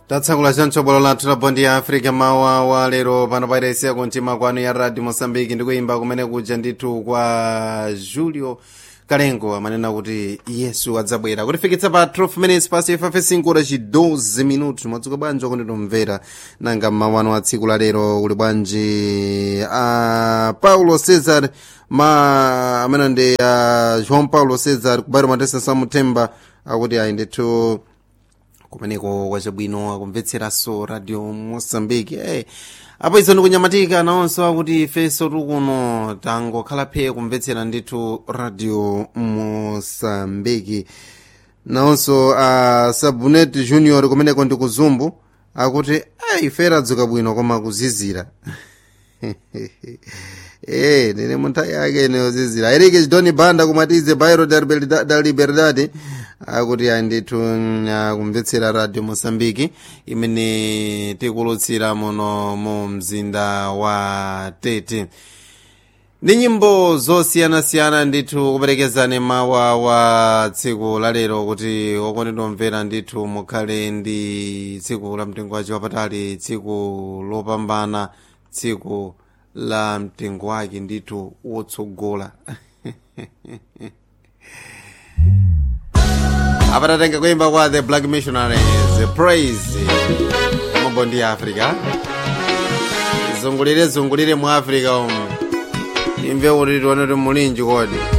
tatsakula chonchobolo lathu la bondi ya africa mawa wa lero pano pairesiya kuntima kwanu ya radio mosambiki ndikuimba kumene kuja ndithu kwa julio kalengo amanena kuti yesu adzabwera kutifikitsa pa 12 minutes pasi ifafe 5 ora chi 12 minutos mwadzuka bwanji okunditomvera nanga mmawano wa tsiku la lero kuli bwanji a paulo cesar ma amene ndi a joão paulo cesar kubairo matesa samuthemba akuti ayi ndithu kumeneko kwachabwino akumvetseranso radio mosambiki hey, apo izo ndikunyamatika nawonso akuti ifenso tikuno tangokhala phe kumvetsera ndithu radio mosambiki nawonso a uh, sabunet junior kumeneko ndi kuzumbu akuti hey, ife radzuka bwino koma kuzizira Eh, nene munthawi yake ineyozizira erike chidoni banda kumatize bairo da liberdade akuti andithu kumvetsera radio mosambiki imene tikulutsira muno mu mzinda wa tete ndi nyimbo zosiyanasiyana ndithu kuperekezani mawa wa tsiku lalero kuti okondedwa mvera ndithu mukhale ndi tsiku la mtengo wace wapatali tsiku lopambana tsiku la mtengo wake ndithu wotsogola apa tatenga kuimba kwa the black missionaries praise mabondi ya africa zungulire zungulire mu africa umu imve kuti tioneti mulinji kodi